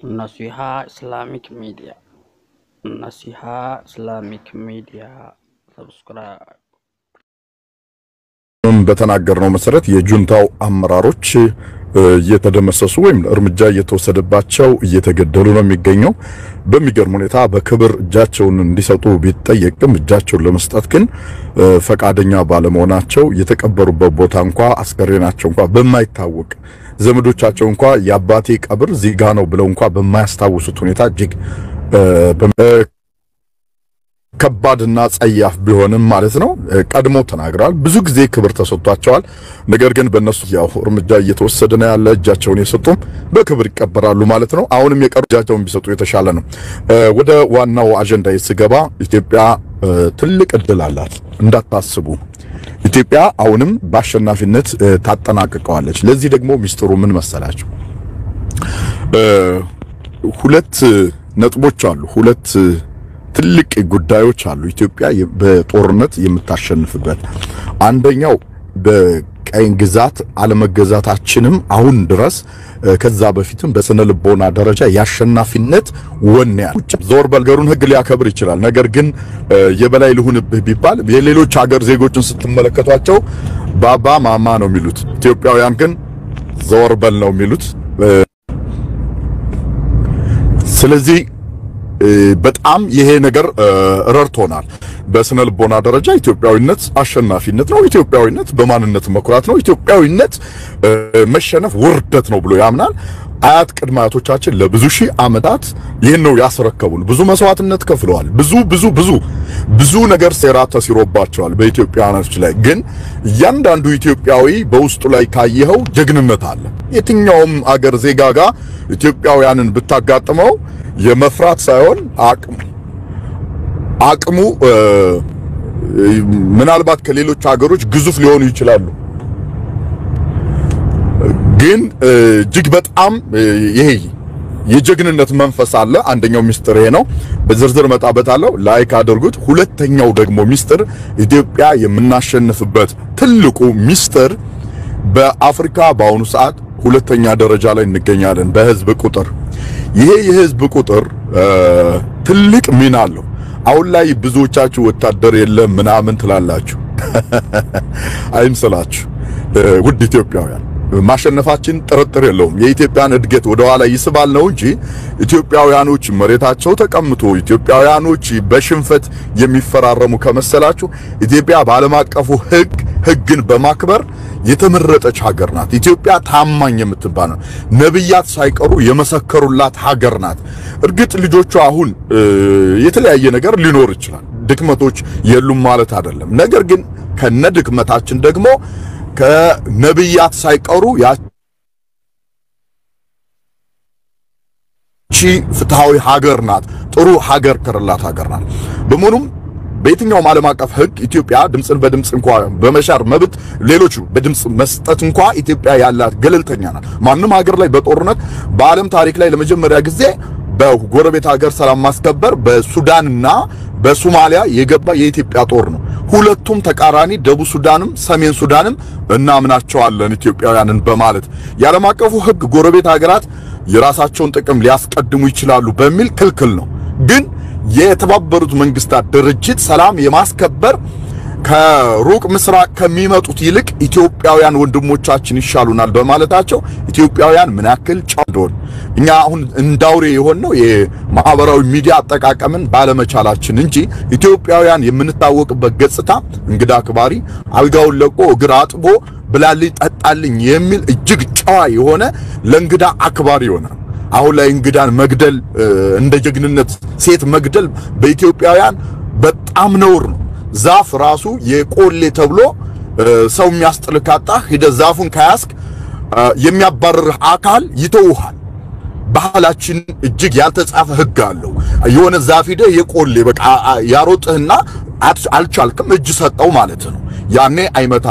Naseeha Islamic media Nasiha Islamic media ሰብስክራይብ በተናገርነው መሰረት የጁንታው አመራሮች እየተደመሰሱ ወይም እርምጃ እየተወሰደባቸው እየተገደሉ ነው የሚገኘው። በሚገርም ሁኔታ በክብር እጃቸውን እንዲሰጡ ቢጠየቅም እጃቸውን ለመስጠት ግን ፈቃደኛ ባለመሆናቸው የተቀበሩበት ቦታ እንኳ አስከሬናቸው እንኳ በማይታወቅ ዘመዶቻቸው እንኳ የአባቴ ቀብር ዚጋ ነው ብለው እንኳ በማያስታውሱት ሁኔታ እጅግ ከባድና ጸያፍ ቢሆንም ማለት ነው ቀድሞ ተናግረዋል። ብዙ ጊዜ ክብር ተሰጥቷቸዋል። ነገር ግን በእነሱ ያው እርምጃ እየተወሰደ ነው ያለ። እጃቸውን የሰጡም በክብር ይቀበራሉ ማለት ነው። አሁንም የቀሩ እጃቸውን ቢሰጡ የተሻለ ነው። ወደ ዋናው አጀንዳ ስገባ ኢትዮጵያ ትልቅ እድል አላት እንዳታስቡ። ኢትዮጵያ አሁንም በአሸናፊነት ታጠናቅቀዋለች። ለዚህ ደግሞ ሚስጥሩ ምን መሰላችሁ? ሁለት ነጥቦች አሉ። ሁለት ትልቅ ጉዳዮች አሉ። ኢትዮጵያ በጦርነት የምታሸንፍበት አንደኛው በቀኝ ግዛት አለመገዛታችንም አሁን ድረስ ከዛ በፊትም በስነ ልቦና ደረጃ የአሸናፊነት ወኔ ዞር በልገሩን ሕግ ሊያከብር ይችላል። ነገር ግን የበላይ ልሁንብህ ቢባል የሌሎች ሀገር ዜጎችን ስትመለከቷቸው ባባ ማማ ነው የሚሉት። ኢትዮጵያውያን ግን ዞር በል ነው የሚሉት። ስለዚህ በጣም ይሄ ነገር ረድቶናል። በስነ ልቦና ደረጃ ኢትዮጵያዊነት አሸናፊነት ነው። ኢትዮጵያዊነት በማንነት መኩራት ነው። ኢትዮጵያዊነት መሸነፍ ውርደት ነው ብሎ ያምናል። አያት ቅድመ አያቶቻችን ለብዙ ሺህ ዓመታት ይህን ነው ያስረከቡን። ብዙ መስዋዕትነት ከፍለዋል። ብዙ ብዙ ብዙ ብዙ ነገር ሴራ ተሲሮባቸዋል በኢትዮጵያውያኖች ላይ። ግን እያንዳንዱ ኢትዮጵያዊ በውስጡ ላይ ካየኸው ጀግንነት አለ። የትኛውም አገር ዜጋ ጋር ኢትዮጵያውያንን ብታጋጥመው የመፍራት ሳይሆን አቅሙ አቅሙ ምናልባት ከሌሎች ሀገሮች ግዙፍ ሊሆኑ ይችላሉ። ግን እጅግ በጣም ይሄ የጀግንነት መንፈስ አለ። አንደኛው ሚስጥር ይሄ ነው። በዝርዝር መጣበታለሁ። ላይክ አድርጉት። ሁለተኛው ደግሞ ሚስጥር ኢትዮጵያ የምናሸንፍበት ትልቁ ሚስጥር በአፍሪካ በአሁኑ ሰዓት ሁለተኛ ደረጃ ላይ እንገኛለን በህዝብ ቁጥር። ይሄ የህዝብ ቁጥር ትልቅ ሚና አለው። አሁን ላይ ብዙዎቻችሁ ወታደር የለም ምናምን ትላላችሁ። አይምስላችሁ ውድ ኢትዮጵያውያን ማሸነፋችን ጥርጥር የለውም። የኢትዮጵያን እድገት ወደ ኋላ ይስባል ነው እንጂ ኢትዮጵያውያኖች መሬታቸው ተቀምጦ ኢትዮጵያውያኖች በሽንፈት የሚፈራረሙ ከመሰላችሁ ኢትዮጵያ በዓለም አቀፉ ህግ ህግን በማክበር የተመረጠች ሀገር ናት። ኢትዮጵያ ታማኝ የምትባል ነው። ነብያት ሳይቀሩ የመሰከሩላት ሀገር ናት። እርግጥ ልጆቿ አሁን የተለያየ ነገር ሊኖር ይችላል። ድክመቶች የሉም ማለት አይደለም። ነገር ግን ከነ ድክመታችን ደግሞ ከነብያት ሳይቀሩ ያቺ ፍትሃዊ ሀገር ናት። ጥሩ ሀገር ከረላት ሀገር ናት። በመሆኑም በየትኛውም ዓለም አቀፍ ህግ ኢትዮጵያ ድምፅን በድምፅ እንኳ በመሻር መብት ሌሎቹ በድምፅ መስጠት እንኳ ኢትዮጵያ ያላት ገለልተኛ ናት። ማንም ሀገር ላይ በጦርነት በዓለም ታሪክ ላይ ለመጀመሪያ ጊዜ በጎረቤት ሀገር ሰላም ማስከበር በሱዳንና በሶማሊያ የገባ የኢትዮጵያ ጦር ነው። ሁለቱም ተቃራኒ ደቡብ ሱዳንም ሰሜን ሱዳንም እናምናቸዋለን ኢትዮጵያውያንን በማለት የዓለም አቀፉ ህግ ጎረቤት ሀገራት የራሳቸውን ጥቅም ሊያስቀድሙ ይችላሉ በሚል ክልክል ነው ግን የተባበሩት መንግስታት ድርጅት ሰላም የማስከበር ከሩቅ ምስራቅ ከሚመጡት ይልቅ ኢትዮጵያውያን ወንድሞቻችን ይሻሉናል በማለታቸው ኢትዮጵያውያን ምን ያክል ጨዋ እንደሆን እኛ አሁን እንዳውሬ የሆነው የማህበራዊ ሚዲያ አጠቃቀምን ባለመቻላችን እንጂ ኢትዮጵያውያን የምንታወቅበት ገጽታ እንግዳ አክባሪ፣ አልጋውን ለቆ እግር አጥቦ ብላልኝ ጠጣልኝ የሚል እጅግ ጨዋ የሆነ ለእንግዳ አክባሪ ይሆናል። አሁን ላይ እንግዳን መግደል እንደ ጀግንነት ሴት መግደል በኢትዮጵያውያን በጣም ነውር ነው። ዛፍ ራሱ የቆሌ ተብሎ ሰው የሚያስጥል ካጣ ሂደ ዛፉን ከያዝክ የሚያባርርህ አካል ይተውሃል። ባህላችን እጅግ ያልተጻፈ ሕግ አለው። የሆነ ዛፍ ሂደ የቆሌ በቃ ያሮጥህና አልቻልክም እጅ ሰጠው ማለት ነው። ያኔ አይመታ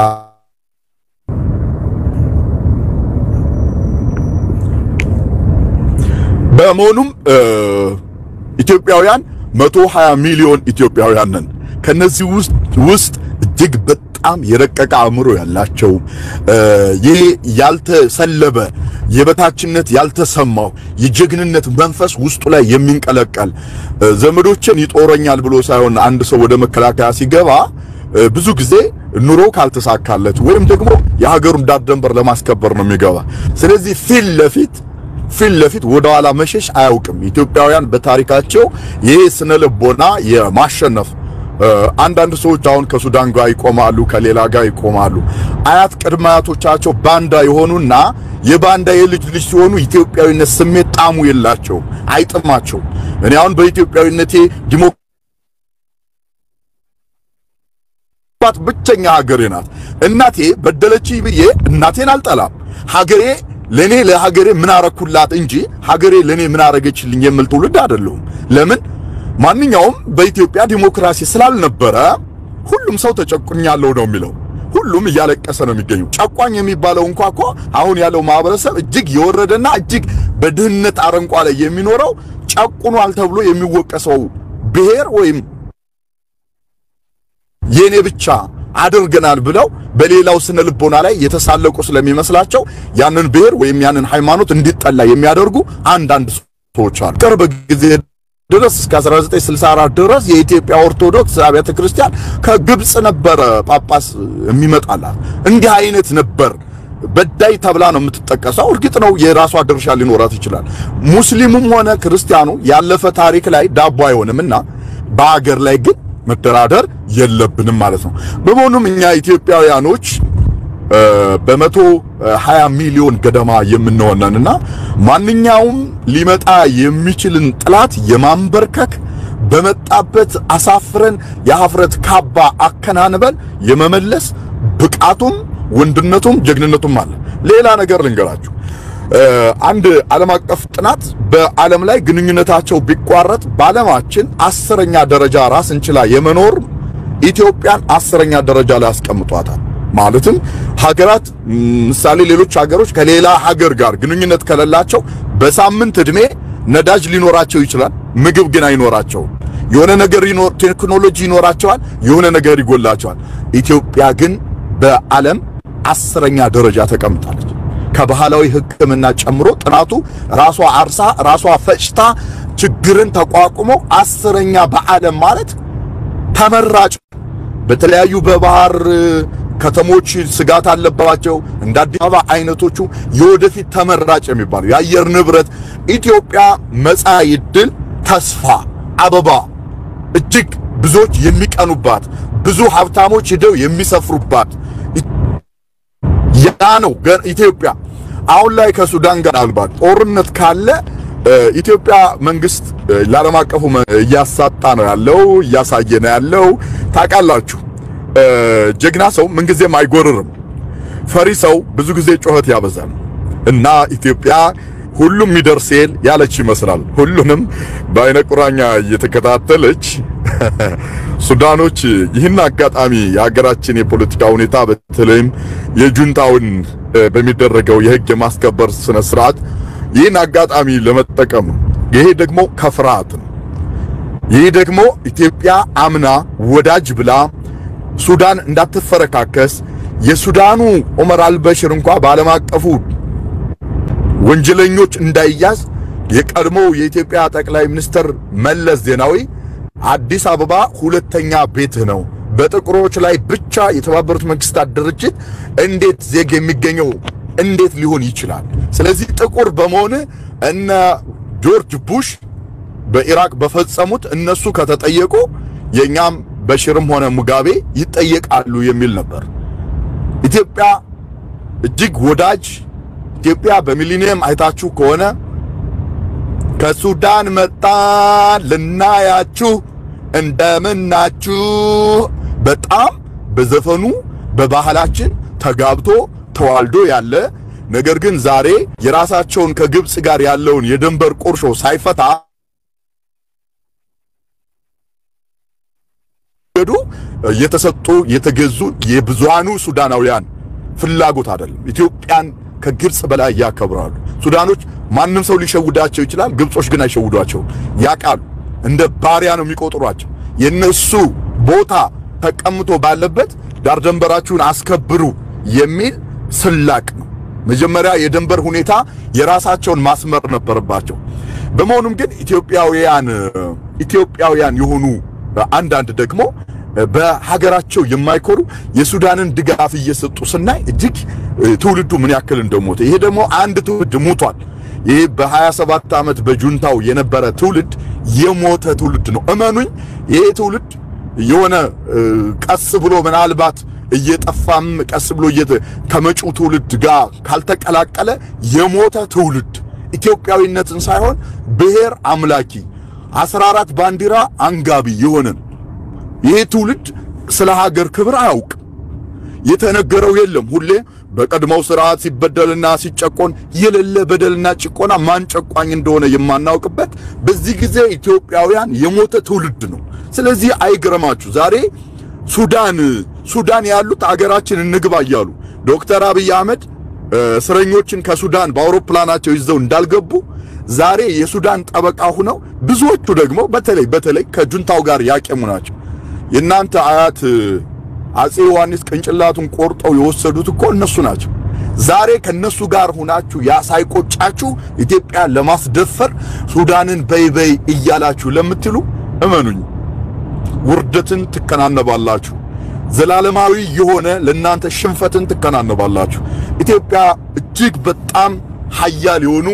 በመሆኑም ኢትዮጵያውያን 120 ሚሊዮን ኢትዮጵያውያን ነን። ከነዚህ ውስጥ ውስጥ እጅግ በጣም በጣም የረቀቀ አእምሮ ያላቸው ይህ ያልተሰለበ የበታችነት ያልተሰማው የጀግንነት መንፈስ ውስጡ ላይ የሚንቀለቀል ዘመዶችን ይጦረኛል ብሎ ሳይሆን አንድ ሰው ወደ መከላከያ ሲገባ ብዙ ጊዜ ኑሮ ካልተሳካለት ወይም ደግሞ የሀገሩን ዳር ድንበር ለማስከበር ነው የሚገባ። ስለዚህ ፊት ለፊት ፊት ለፊት ወደ ኋላ መሸሽ አያውቅም። ኢትዮጵያውያን በታሪካቸው ይህ ስነ ልቦና የማሸነፍ አንዳንድ ሰዎች አሁን ከሱዳን ጋር ይቆማሉ፣ ከሌላ ጋር ይቆማሉ። አያት ቅድመ አያቶቻቸው ባንዳ የሆኑና የባንዳ የልጅ ልጅ ሲሆኑ ኢትዮጵያዊነት ስሜት ጣሙ የላቸውም፣ አይጥማቸውም። እኔ አሁን በኢትዮጵያዊነቴ ዲሞ ባት ብቸኛ ሀገሬ ናት። እናቴ በደለች ብዬ እናቴን አልጠላም። ሀገሬ ለኔ ለሀገሬ ምን አረኩላት እንጂ ሀገሬ ለኔ ምን አረገችልኝ የምል ትውልድ አይደለሁም። ለምን ማንኛውም በኢትዮጵያ ዲሞክራሲ ስላልነበረ ሁሉም ሰው ተጨቁኛለሁ ነው የሚለው። ሁሉም እያለቀሰ ነው የሚገኘው። ጨቋኝ የሚባለው እንኳ እኮ አሁን ያለው ማህበረሰብ እጅግ የወረደና እጅግ በድህነት አረንቋ ላይ የሚኖረው ጨቁኗል ተብሎ የሚወቀሰው ብሔር ወይም የኔ ብቻ አድርገናል ብለው በሌላው ስነ ልቦና ላይ የተሳለቁ ስለሚመስላቸው ያንን ብሔር ወይም ያንን ሃይማኖት እንዲጠላ የሚያደርጉ አንዳንድ ሰዎች አሉ። ቅርብ ጊዜ ድረስ እስከ 1964 ድረስ የኢትዮጵያ ኦርቶዶክስ አብያተ ክርስቲያን ከግብጽ ነበረ ጳጳስ የሚመጣላት። እንዲህ አይነት ነበር በዳይ ተብላ ነው የምትጠቀሰው። እርግጥ ነው የራሷ ድርሻ ሊኖራት ይችላል። ሙስሊሙም ሆነ ክርስቲያኑ ያለፈ ታሪክ ላይ ዳቦ አይሆንምና በአገር ላይ ግን መደራደር የለብንም ማለት ነው። በመሆኑም እኛ ኢትዮጵያውያኖች በመቶ 20 ሚሊዮን ገደማ የምንሆነንና ማንኛውም ሊመጣ የሚችልን ጥላት የማንበርከክ በመጣበት አሳፍረን የሀፍረት ካባ አከናንበን የመመለስ ብቃቱም ወንድነቱም ጀግንነቱም አለ። ሌላ ነገር ልንገራችሁ። አንድ ዓለም አቀፍ ጥናት በዓለም ላይ ግንኙነታቸው ቢቋረጥ በዓለማችን አስረኛ ደረጃ ራስን ችላ የመኖር ኢትዮጵያን አስረኛ ደረጃ ላይ አስቀምጧታል። ማለትም ሀገራት ምሳሌ ሌሎች ሀገሮች ከሌላ ሀገር ጋር ግንኙነት ከሌላቸው በሳምንት ዕድሜ ነዳጅ ሊኖራቸው ይችላል፣ ምግብ ግን አይኖራቸውም። የሆነ ነገር ይኖር ቴክኖሎጂ ይኖራቸዋል፣ የሆነ ነገር ይጎላቸዋል። ኢትዮጵያ ግን በዓለም አስረኛ ደረጃ ተቀምጣለች። ከባህላዊ ሕክምና ጨምሮ ጥናቱ ራሷ አርሳ ራሷ ፈጭታ ችግርን ተቋቁሞ አስረኛ በዓለም ማለት ተመራጭ በተለያዩ በባህር ከተሞች ስጋት አለባቸው እንደ አዲስ አበባ አይነቶቹ የወደፊት ተመራጭ የሚባሉ የአየር ንብረት ኢትዮጵያ መጻኢ ዕድል ተስፋ አበባ እጅግ ብዙዎች የሚቀኑባት ብዙ ሀብታሞች ሄደው የሚሰፍሩባት ያ ነው ኢትዮጵያ። አሁን ላይ ከሱዳን ጋር ምናልባት ጦርነት ካለ ኢትዮጵያ መንግስት ለዓለም አቀፉ እያሳጣ ነው ያለው፣ እያሳየ ነው ያለው። ታውቃላችሁ፣ ጀግና ሰው ምንጊዜም አይጎርርም። ፈሪ ሰው ብዙ ጊዜ ጩኸት ያበዛል እና ኢትዮጵያ ሁሉም ይደርሴል ያለች ይመስላል። ሁሉንም በአይነ ቁራኛ እየተከታተለች ሱዳኖች ይህን አጋጣሚ የሀገራችን የፖለቲካ ሁኔታ በተለይም የጁንታውን በሚደረገው የህግ የማስከበር ስነ ስርዓት ይህን አጋጣሚ ለመጠቀም ነው። ይሄ ደግሞ ከፍርሃት ነው። ይህ ደግሞ ኢትዮጵያ አምና ወዳጅ ብላ ሱዳን እንዳትፈረካከስ የሱዳኑ ዑመር አልበሽር እንኳ በዓለም አቀፉ ወንጀለኞች እንዳይያዝ የቀድሞው የኢትዮጵያ ጠቅላይ ሚኒስትር መለስ ዜናዊ አዲስ አበባ ሁለተኛ ቤትህ ነው፣ በጥቁሮች ላይ ብቻ የተባበሩት መንግስታት ድርጅት እንዴት ዜግ የሚገኘው እንዴት ሊሆን ይችላል? ስለዚህ ጥቁር በመሆን እነ ጆርጅ ቡሽ በኢራቅ በፈጸሙት እነሱ ከተጠየቁ የኛም በሽርም ሆነ ሙጋቤ ይጠየቃሉ የሚል ነበር። ኢትዮጵያ እጅግ ወዳጅ ኢትዮጵያ በሚሊኒየም አይታችሁ ከሆነ ከሱዳን መጣን ልናያችሁ እንደምናችሁ በጣም በዘፈኑ በባህላችን ተጋብቶ ተዋልዶ ያለ ነገር ግን ዛሬ የራሳቸውን ከግብፅ ጋር ያለውን የድንበር ቁርሾ ሳይፈታ ገዱ የተሰጡ የተገዙ የብዙሃኑ ሱዳናውያን ፍላጎት አይደለም። ኢትዮጵያን ከግብፅ በላይ ያከብራሉ። ሱዳኖች ማንም ሰው ሊሸውዳቸው ይችላል። ግብጾች ግን አይሸውዷቸውም። ያውቃሉ። እንደ ባሪያ ነው የሚቆጥሯቸው። የነሱ ቦታ ተቀምጦ ባለበት ዳር ደንበራችሁን አስከብሩ የሚል ስላቅ ነው። መጀመሪያ የድንበር ሁኔታ የራሳቸውን ማስመር ነበረባቸው። በመሆኑም ግን ኢትዮጵያውያን ኢትዮጵያውያን የሆኑ አንዳንድ ደግሞ በሀገራቸው የማይኮሩ የሱዳንን ድጋፍ እየሰጡ ስናይ እጅግ ትውልዱ ምን ያክል እንደሞተ ይሄ ደግሞ አንድ ትውልድ ሞቷል። ይሄ በ27 ዓመት በጁንታው የነበረ ትውልድ የሞተ ትውልድ ነው። እመኑኝ ይሄ ትውልድ የሆነ ቀስ ብሎ ምናልባት እየጠፋም ቀስ ብሎ ከመጪው ትውልድ ጋር ካልተቀላቀለ የሞተ ትውልድ ኢትዮጵያዊነትን ሳይሆን ብሔር አምላኪ 14 ባንዲራ አንጋቢ የሆነን ይሄ ትውልድ ስለ ሀገር ክብር አያውቅ። የተነገረው የለም። ሁሌ በቀድሞው ስርዓት ሲበደልና ሲጨቆን የሌለ በደልና ጭቆና ማን ጨቋኝ እንደሆነ የማናውቅበት በዚህ ጊዜ ኢትዮጵያውያን የሞተ ትውልድ ነው። ስለዚህ አይግረማችሁ ዛሬ ሱዳን ሱዳን ያሉት አገራችን እንግባ እያሉ ዶክተር አብይ አህመድ እስረኞችን ከሱዳን በአውሮፕላናቸው ይዘው እንዳልገቡ ዛሬ የሱዳን ጠበቃ ሆነው ብዙዎቹ ደግሞ በተለይ በተለይ ከጁንታው ጋር ያቄሙ ናቸው። የእናንተ አያት አጼ ዮሐንስ ቅንጭላቱን ቆርጠው የወሰዱት እኮ እነሱ ናቸው። ዛሬ ከነሱ ጋር ሁናችሁ ያ ሳይቆጫችሁ ኢትዮጵያን ለማስደፈር ሱዳንን በይበይ እያላችሁ ለምትሉ እመኑኝ ውርደትን ትከናነባላችሁ። ዘላለማዊ የሆነ ለእናንተ ሽንፈትን ትከናነባላችሁ። ኢትዮጵያ እጅግ በጣም ሀያል የሆኑ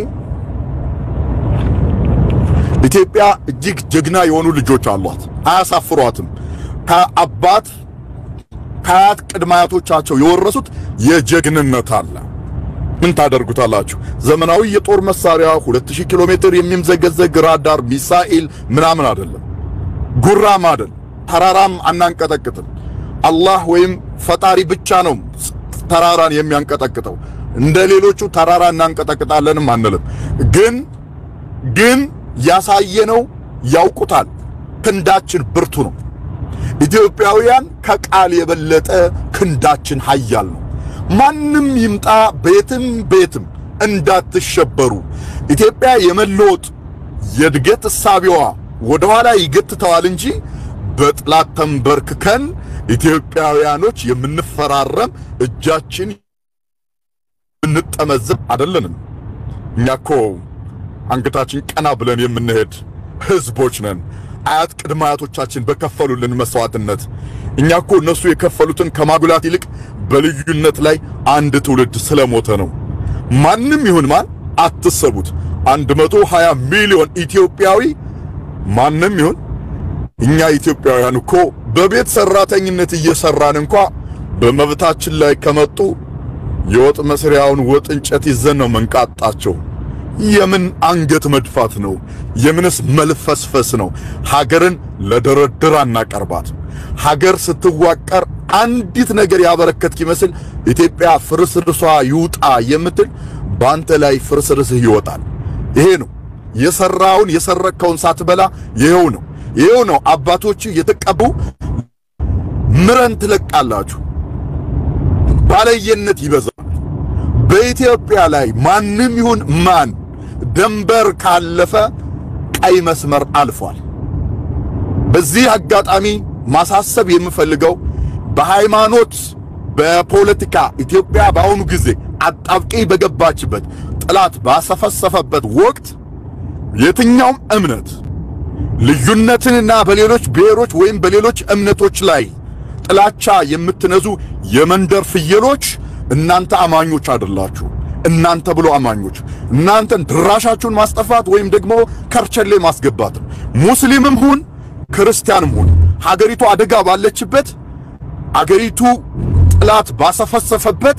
ኢትዮጵያ እጅግ ጀግና የሆኑ ልጆች አሏት። አያሳፍሯትም። ከአባት ከአያት ቅድመ አያቶቻቸው የወረሱት የጀግንነት አለ። ምን ታደርጉታላችሁ? ዘመናዊ የጦር መሳሪያ 2000 ኪሎ ሜትር የሚምዘገዘግ ራዳር ሚሳኤል ምናምን አይደለም፣ ጉራም አይደል፣ ተራራም አናንቀጠቅጥም። አላህ ወይም ፈጣሪ ብቻ ነው ተራራን የሚያንቀጠቅጠው። እንደ ሌሎቹ ተራራ እናንቀጠቅጣለንም አንልም። ግን ግን ያሳየነው ያውቁታል። ክንዳችን ብርቱ ነው። ኢትዮጵያውያን ከቃል የበለጠ ክንዳችን ኃያል ነው። ማንም ይምጣ ቤትም ቤትም እንዳትሸበሩ። ኢትዮጵያ የመለወጥ የእድገት እሳቢዋ ወደ ኋላ ይገትተዋል እንጂ በጥላት ተንበርክከን ኢትዮጵያውያኖች የምንፈራረም እጃችን እንጠመዘብ አይደለንም። እኛ እኮ አንገታችን ቀና ብለን የምንሄድ ህዝቦች ነን። አያት ቅድመ አያቶቻችን በከፈሉልን መስዋዕትነት እኛ እኮ እነሱ የከፈሉትን ከማጉላት ይልቅ በልዩነት ላይ አንድ ትውልድ ስለሞተ ነው። ማንም ይሁን ማን አትሰቡት። 120 ሚሊዮን ኢትዮጵያዊ ማንም ይሁን እኛ ኢትዮጵያውያን እኮ በቤት ሰራተኝነት እየሰራን እንኳ በመብታችን ላይ ከመጡ የወጥ መስሪያውን ወጥ እንጨት ይዘን ነው መንቃጣቸው። የምን አንገት መድፋት ነው? የምንስ መልፈስፈስ ነው? ሀገርን ለድርድር አናቀርባት። ሀገር ስትዋቀር አንዲት ነገር ያበረከትክ ይመስል ኢትዮጵያ ፍርስርሷ ይውጣ የምትል በአንተ ላይ ፍርስርስህ ይወጣል። ይሄ ነው የሰራውን የሰረከውን ሳትበላ ይሄው ነው ይሄው ነው አባቶች የተቀቡ ምረን ትለቃላችሁ። ባለየነት ይበዛል። በኢትዮጵያ ላይ ማንም ይሁን ማን ደንበር ካለፈ ቀይ መስመር አልፏል። በዚህ አጋጣሚ ማሳሰብ የምፈልገው በሃይማኖት፣ በፖለቲካ ኢትዮጵያ በአሁኑ ጊዜ አጣብቂኝ በገባችበት ጠላት ባሰፈሰፈበት ወቅት የትኛውም እምነት ልዩነትንና በሌሎች ብሔሮች ወይም በሌሎች እምነቶች ላይ ጥላቻ የምትነዙ የመንደር ፍየሎች እናንተ አማኞች አይደላችሁ። እናንተ ብሎ አማኞች እናንተን ድራሻችሁን ማስጠፋት ወይም ደግሞ ከርቸሌ ማስገባት ነው። ሙስሊምም ሁን ክርስቲያንም ሁን ሀገሪቱ አደጋ ባለችበት አገሪቱ ጥላት ባሰፈሰፈበት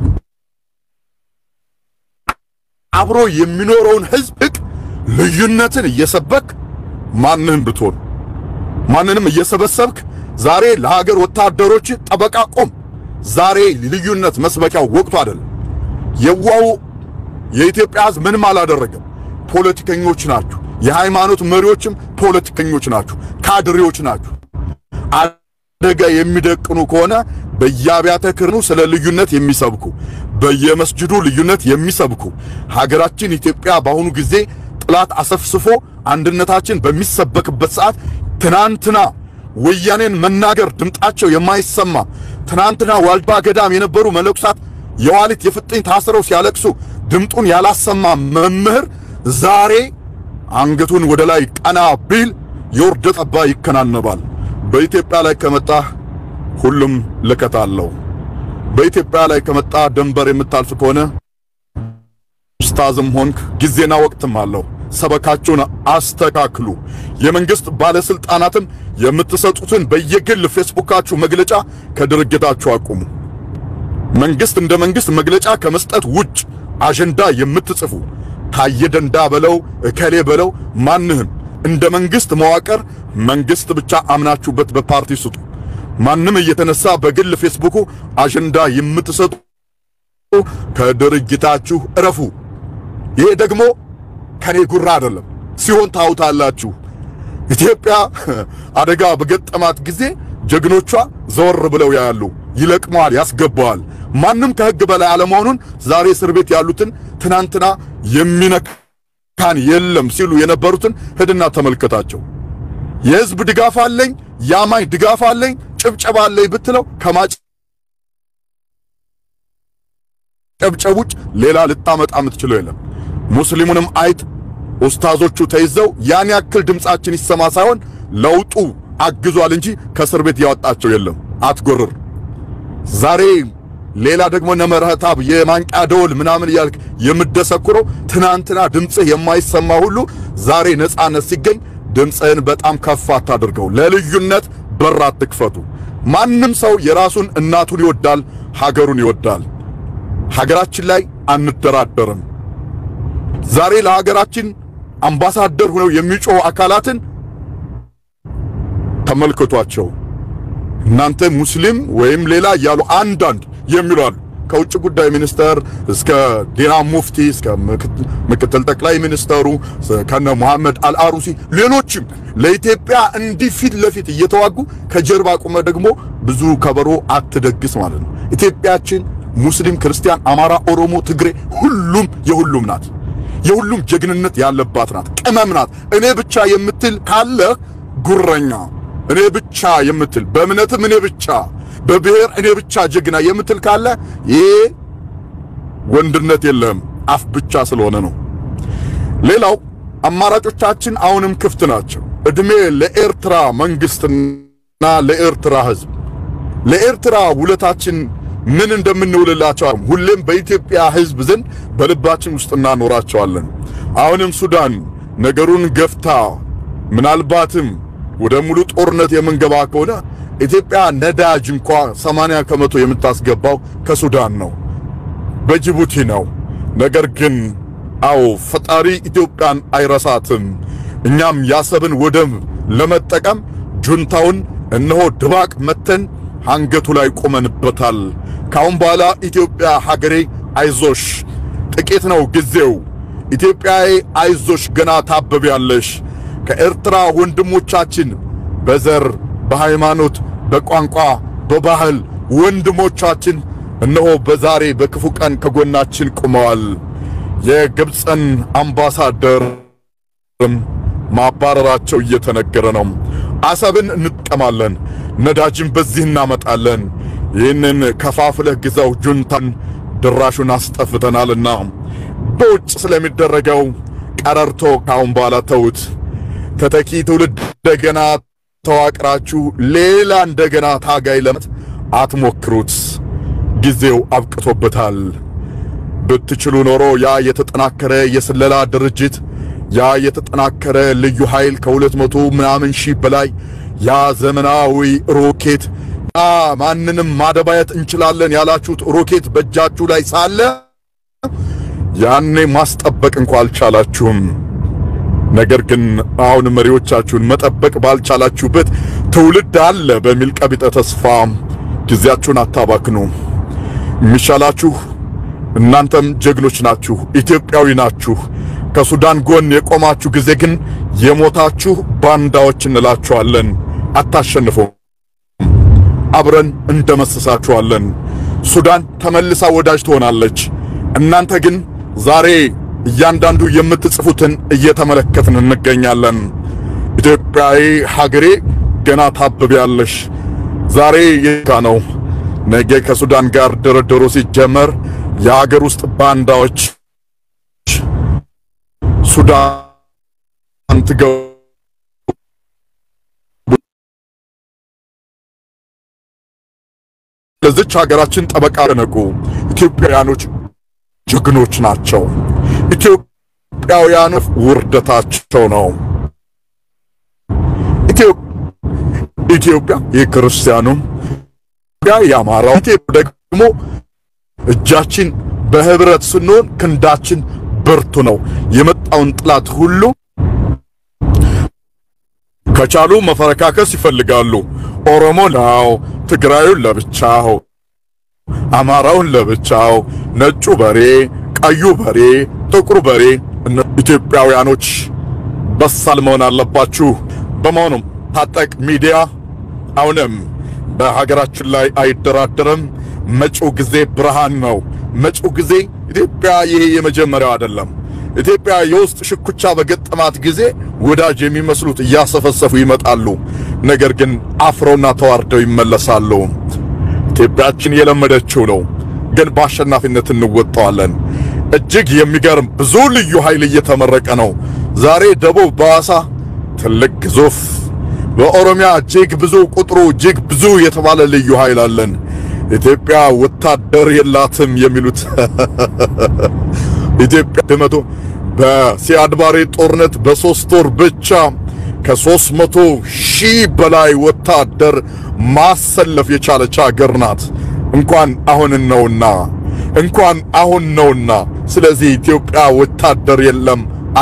አብሮ የሚኖረውን ሕዝብ እቅ ልዩነትን እየሰበክ ማንንም ብትሆን ማንንም እየሰበሰብክ ዛሬ ለሀገር ወታደሮች ጠበቃ ቆም። ዛሬ ልዩነት መስበኪያው ወቅቱ አይደለም። የዋው የኢትዮጵያ ሕዝብ ምንም አላደረገም። ፖለቲከኞች ናችሁ። የሃይማኖት መሪዎችም ፖለቲከኞች ናችሁ፣ ካድሬዎች ናችሁ። አደጋ የሚደቅኑ ከሆነ በየአብያተ ክርስቲያኑ ስለ ልዩነት የሚሰብኩ በየመስጅዱ ልዩነት የሚሰብኩ ሀገራችን ኢትዮጵያ በአሁኑ ጊዜ ጥላት አሰፍስፎ አንድነታችን በሚሰበክበት ሰዓት ትናንትና ወያኔን መናገር ድምጣቸው የማይሰማ ትናንትና ዋልባ ገዳም የነበሩ መነኩሳት የዋሊት የፍጥኝ ታስረው ሲያለቅሱ ድምጡን ያላሰማ መምህር ዛሬ አንገቱን ወደ ላይ ቀና ቢል የውርደት አባ ይከናነባል። በኢትዮጵያ ላይ ከመጣ ሁሉም ልከት አለው። በኢትዮጵያ ላይ ከመጣ ድንበር የምታልፍ ከሆነ ኡስታዝም ሆንክ ጊዜና ወቅትም አለው። ሰበካችሁን አስተካክሉ። የመንግስት ባለስልጣናትም የምትሰጡትን በየግል ፌስቡካችሁ መግለጫ ከድርጅታችሁ አቁሙ። መንግስት እንደ መንግስት መግለጫ ከመስጠት ውጭ አጀንዳ የምትጽፉ ታየ ደንዳ በለው እከሌ በለው ማንህም እንደ መንግስት መዋቅር መንግስት ብቻ አምናችሁበት በፓርቲ ስጡ። ማንም እየተነሳ በግል ፌስቡኩ አጀንዳ የምትሰጡ ከድርጅታችሁ እረፉ። ይሄ ደግሞ ከኔ ጉራ አይደለም፣ ሲሆን ታውታላችሁ። ኢትዮጵያ አደጋ በገጠማት ጊዜ ጀግኖቿ ዘወር ብለው ያሉ ይለቅመዋል፣ ያስገባዋል። ማንም ከህግ በላይ አለመሆኑን ዛሬ እስር ቤት ያሉትን ትናንትና የሚነካን የለም ሲሉ የነበሩትን ሂድና ተመልከታቸው። የህዝብ ድጋፍ አለኝ፣ የአማኝ ድጋፍ አለኝ፣ ጭብጨባ አለኝ ብትለው ከማጨብጨብ ውጭ ሌላ ልታመጣ የምትችለው የለም። ሙስሊሙንም አይት ኡስታዞቹ ተይዘው ያን ያክል ድምጻችን ይሰማ ሳይሆን ለውጡ አግዟል እንጂ ከእስር ቤት ያወጣቸው የለም። አትጎርር። ዛሬ ሌላ ደግሞ ነመረህታብ የማንቂያ ደወል ምናምን እያልክ የምደሰኩረው ትናንትና ድምፅህ የማይሰማ ሁሉ ዛሬ ነጻነት ሲገኝ ድምፅህን በጣም ከፍ አታድርገው። ለልዩነት በር አትክፈቱ። ማንም ሰው የራሱን እናቱን ይወዳል፣ ሀገሩን ይወዳል። ሀገራችን ላይ አንደራደርም። ዛሬ ለሀገራችን አምባሳደር ሆነው የሚጮሁ አካላትን ተመልከቷቸው። እናንተ ሙስሊም ወይም ሌላ እያሉ አንዳንድ የሚሉ አሉ። ከውጭ ጉዳይ ሚኒስተር እስከ ዲና ሙፍቲ እስከ ምክትል ጠቅላይ ሚኒስተሩ ከነ መሐመድ አልአሩሲ ሌሎችም ለኢትዮጵያ እንዲህ ፊት ለፊት እየተዋጉ ከጀርባ ቁመ ደግሞ ብዙ ከበሮ አትደግስ ማለት ነው። ኢትዮጵያችን ሙስሊም፣ ክርስቲያን፣ አማራ፣ ኦሮሞ፣ ትግሬ ሁሉም የሁሉም ናት። የሁሉም ጀግንነት ያለባት ናት። ቅመም ናት። እኔ ብቻ የምትል ካለ ጉረኛ፣ እኔ ብቻ የምትል በእምነትም እኔ ብቻ በብሔር እኔ ብቻ ጀግና የምትል ካለ ይሄ ወንድነት የለም፣ አፍ ብቻ ስለሆነ ነው። ሌላው አማራጮቻችን አሁንም ክፍት ናቸው። እድሜ ለኤርትራ መንግስትና ለኤርትራ ህዝብ። ለኤርትራ ውለታችን ምን እንደምንውልላቸው ሁሌም በኢትዮጵያ ህዝብ ዘንድ በልባችን ውስጥ እናኖራቸዋለን። አሁንም ሱዳን ነገሩን ገፍታ ምናልባትም ወደ ሙሉ ጦርነት የምንገባ ከሆነ ኢትዮጵያ ነዳጅ እንኳ 80 ከመቶ የምታስገባው ከሱዳን ነው፣ በጅቡቲ ነው። ነገር ግን አዎ ፈጣሪ ኢትዮጵያን አይረሳትም። እኛም ያሰብን ወደብ ለመጠቀም ጁንታውን እነሆ ድባቅ መተን አንገቱ ላይ ቆመንበታል። ካሁን በኋላ ኢትዮጵያ ሀገሬ አይዞሽ፣ ጥቂት ነው ጊዜው። ኢትዮጵያዬ አይዞሽ፣ ገና ታበቢያለሽ። ከኤርትራ ወንድሞቻችን በዘር በሃይማኖት፣ በቋንቋ፣ በባህል ወንድሞቻችን እነሆ በዛሬ በክፉ ቀን ከጎናችን ቆመዋል። የግብፅን አምባሳደርም ማባረራቸው እየተነገረ ነው። አሰብን እንጥቀማለን፣ ነዳጅን በዚህ እናመጣለን። ይህንን ከፋፍለህ ግዛው ጁንታን ድራሹን አስጠፍተናልና በውጭ ስለሚደረገው ቀረርቶ ካሁን በኋላ ተውት። ተተኪ ትውልድ እንደገና ተዋቅራችሁ ሌላ እንደገና ታጋይ ለመት አትሞክሩት። ጊዜው አብቅቶበታል። ብትችሉ ኖሮ ያ የተጠናከረ የስለላ ድርጅት ያ የተጠናከረ ልዩ ኃይል ከሁለት መቶ ምናምን ሺህ በላይ ያ ዘመናዊ ሮኬት ያ ማንንም ማደባየት እንችላለን ያላችሁት ሮኬት በእጃችሁ ላይ ሳለ ያኔ ማስጠበቅ እንኳ አልቻላችሁም። ነገር ግን አሁን መሪዎቻችሁን መጠበቅ ባልቻላችሁበት ትውልድ አለ በሚል ቀቢጠ ተስፋ ጊዜያችሁን አታባክኑ። የሚሻላችሁ እናንተም ጀግኖች ናችሁ፣ ኢትዮጵያዊ ናችሁ። ከሱዳን ጎን የቆማችሁ ጊዜ ግን የሞታችሁ ባንዳዎች እንላችኋለን። አታሸንፉም። አብረን እንደመስሳችኋለን። ሱዳን ተመልሳ ወዳጅ ትሆናለች። እናንተ ግን ዛሬ እያንዳንዱ የምትጽፉትን እየተመለከትን እንገኛለን። ኢትዮጵያዊ ሀገሬ ገና ታብቢያለሽ። ዛሬ የካ ነው ነገ ከሱዳን ጋር ድርድሩ ሲጀመር የሀገር ውስጥ ባንዳዎች ሱዳን ትገቡ ለዚች ሀገራችን ጠበቃ ነቁ። ኢትዮጵያውያኖች ጀግኖች ናቸው። ኢትዮጵያውያኑ ውርደታቸው ነው። ኢትዮጵያ የክርስቲያኑም ኢትዮጵያ የአማራው ኢትዮጵያ ደግሞ እጃችን በህብረት ስንሆን ክንዳችን ብርቱ ነው። የመጣውን ጥላት ሁሉ ከቻሉ መፈረካከስ ይፈልጋሉ። ኦሮሞ ነው፣ ትግራዩን ለብቻው፣ አማራውን ለብቻው፣ ነጩ በሬ፣ ቀዩ በሬ፣ ጥቁሩ በሬ። ኢትዮጵያውያኖች በሳል መሆን አለባችሁ። በመሆኑም ታጠቅ ሚዲያ አሁንም በሀገራችን ላይ አይደራደርም። መጪው ጊዜ ብርሃን ነው። መጪው ጊዜ ኢትዮጵያ ይሄ የመጀመሪያው አይደለም። ኢትዮጵያ የውስጥ ሽኩቻ በገጠማት ጊዜ ወዳጅ የሚመስሉት እያሰፈሰፉ ይመጣሉ። ነገር ግን አፍረውና ተዋርደው ይመለሳሉ። ኢትዮጵያችን የለመደችው ነው፣ ግን በአሸናፊነት እንወጣዋለን። እጅግ የሚገርም ብዙ ልዩ ኃይል እየተመረቀ ነው። ዛሬ ደቡብ በሐዋሳ ትልቅ ግዙፍ በኦሮሚያ እጅግ ብዙ ቁጥሩ እጅግ ብዙ የተባለ ልዩ ኃይል አለን። ኢትዮጵያ ወታደር የላትም የሚሉት ኢትዮጵያ በመቶ በሲያድባሬ ጦርነት በሶስት ወር ብቻ ከሦስት መቶ ሺህ በላይ ወታደር ማሰለፍ የቻለች ሀገር ናት። እንኳን አሁን ነውና እንኳን አሁን ነውና። ስለዚህ ኢትዮጵያ ወታደር የለም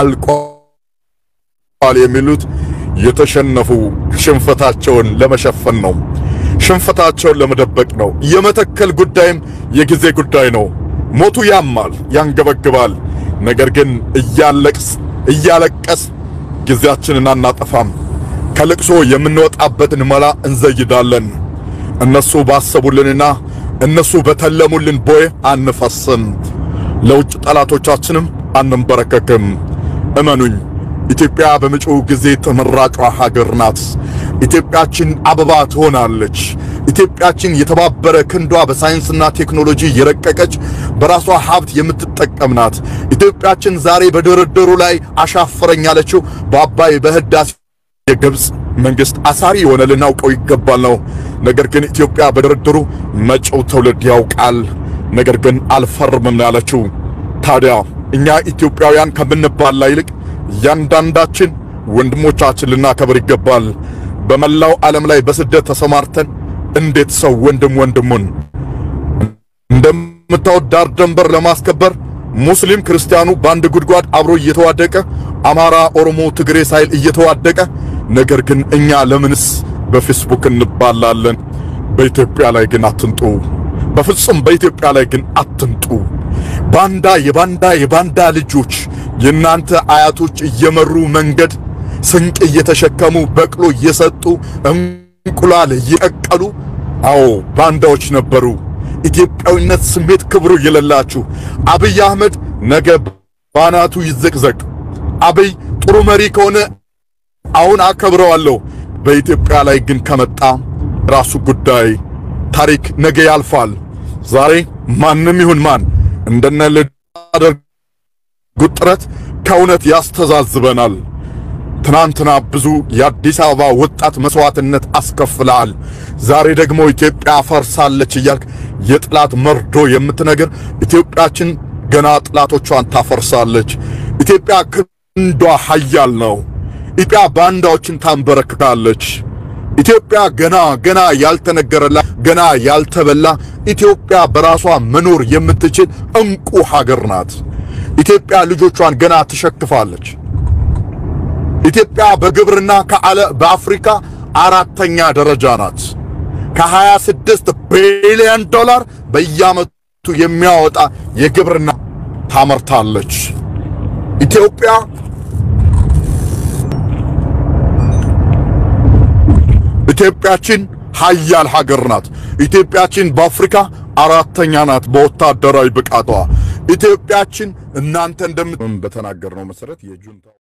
አልቋል የሚሉት የተሸነፉ ሽንፈታቸውን ለመሸፈን ነው። ሽንፈታቸውን ለመደበቅ ነው። የመተከል ጉዳይም የጊዜ ጉዳይ ነው። ሞቱ ያማል፣ ያንገበግባል። ነገር ግን እያለቅስ እያለቀስ ጊዜያችንን አናጠፋም። ከልቅሶ የምንወጣበትን መላ እንዘይዳለን። እነሱ ባሰቡልንና እነሱ በተለሙልን ቦይ አንፈስም። ለውጭ ጠላቶቻችንም አንንበረከክም። እመኑኝ ኢትዮጵያ በመጪው ጊዜ ተመራጯ ሀገር ናት። ኢትዮጵያችን አበባ ትሆናለች። ኢትዮጵያችን የተባበረ ክንዷ በሳይንስና ቴክኖሎጂ የረቀቀች በራሷ ሀብት የምትጠቀም ናት። ኢትዮጵያችን ዛሬ በድርድሩ ላይ አሻፈረኝ ያለችው በአባይ በህዳሴ የግብፅ መንግስት አሳሪ የሆነ ልናውቀው ይገባል ነው። ነገር ግን ኢትዮጵያ በድርድሩ መጪው ትውልድ ያውቃል። ነገር ግን አልፈርምም ነው ያለችው። ታዲያ እኛ ኢትዮጵያውያን ከምንባላ ይልቅ እያንዳንዳችን ወንድሞቻችን ልናከብር ይገባል። በመላው ዓለም ላይ በስደት ተሰማርተን እንዴት ሰው ወንድም ወንድሙን እንደምታወት ዳር ደንበር ለማስከበር ሙስሊም ክርስቲያኑ በአንድ ጉድጓድ አብሮ እየተዋደቀ አማራ፣ ኦሮሞ፣ ትግሬ ሳይል እየተዋደቀ ነገር ግን እኛ ለምንስ በፌስቡክ እንባላለን? በኢትዮጵያ ላይ ግን አትንጡ። በፍጹም በኢትዮጵያ ላይ ግን አትንጡ። ባንዳ የባንዳ የባንዳ ልጆች የእናንተ አያቶች እየመሩ መንገድ ስንቅ እየተሸከሙ በቅሎ እየሰጡ እንቁላል እየቀቀሉ አዎ ባንዳዎች ነበሩ። ኢትዮጵያዊነት ስሜት ክብሩ የሌላችሁ አብይ አህመድ ነገ ባናቱ ይዘቅዘቅ። አብይ ጥሩ መሪ ከሆነ አሁን አከብረዋለሁ። በኢትዮጵያ ላይ ግን ከመጣ ራሱ ጉዳይ ታሪክ ነገ ያልፋል። ዛሬ ማንም ይሁን ማን እንደነ ልደርጉት ጥረት ከእውነት ያስተዛዝበናል። ትናንትና ብዙ የአዲስ አበባ ወጣት መስዋዕትነት አስከፍለሃል። ዛሬ ደግሞ ኢትዮጵያ ፈርሳለች እያልክ የጥላት መርዶ የምትነግር ኢትዮጵያችን ገና ጥላቶቿን ታፈርሳለች። ኢትዮጵያ ክንዷ ኃያል ነው። ኢትዮጵያ ባንዳዎችን ታንበረክካለች። ኢትዮጵያ ገና ገና ያልተነገረላ ገና ያልተበላ ኢትዮጵያ በራሷ መኖር የምትችል እንቁ ሀገር ናት። ኢትዮጵያ ልጆቿን ገና ትሸክፋለች። ኢትዮጵያ በግብርና ከአለ በአፍሪካ አራተኛ ደረጃ ናት። ከ26 ቢሊዮን ዶላር በየዓመቱ የሚያወጣ የግብርና ታመርታለች። ኢትዮጵያ ኢትዮጵያችን ሀያል ሀገር ናት። ኢትዮጵያችን በአፍሪካ አራተኛ ናት በወታደራዊ ብቃቷ። ኢትዮጵያችን እናንተ እንደምት በተናገርነው መሰረት የጁንታው